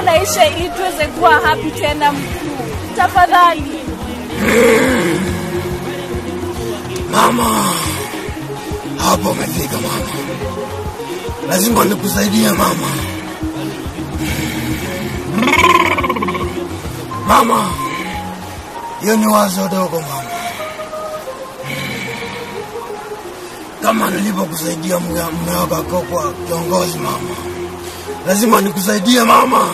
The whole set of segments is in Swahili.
naisha ili tuweze kuwa happy tena mkuu. Tafadhali. Mama, hapo umefika mama, lazima nikusaidie mama. Mama, hiyo ni wazo dogo mama, kama nilivyokusaidia mume mume wako akakuwa kiongozi mama, lazima nikusaidie mama.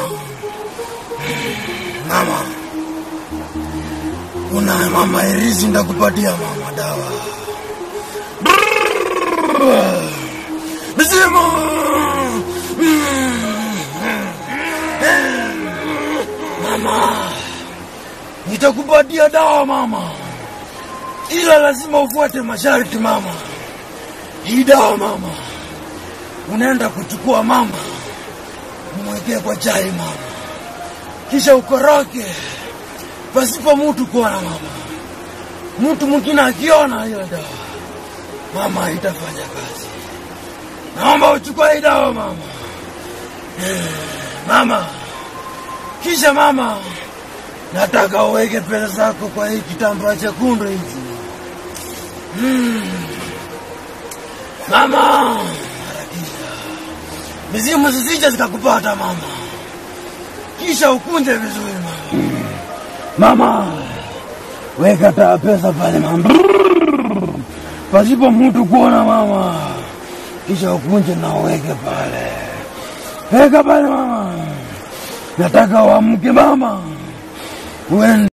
Mama, kuna mama irizi ndakupatia mama dawa mzima mama nitakupatia dawa mama ila lazima ufuate masharti mama hii dawa mama unaenda kuchukua mama umwekee kwa chai mama kisha ukoroke pasipo mtu kuona mama mtu mwingine akiona hiyo dawa mama itafanya kazi naomba uchukue hii dawa mama Eh, mama kisha mama nataka uweke pesa zako kwa hii kitambaa chekundu hichi mm. mama harakisha mizimu zisije zikakupata mama kisha ukunje vizuri mama mama weka taa pesa pale mama pasipo mtu kuona mama kisha ukunje na uweke pale weka pale mama nataka uamke mama uende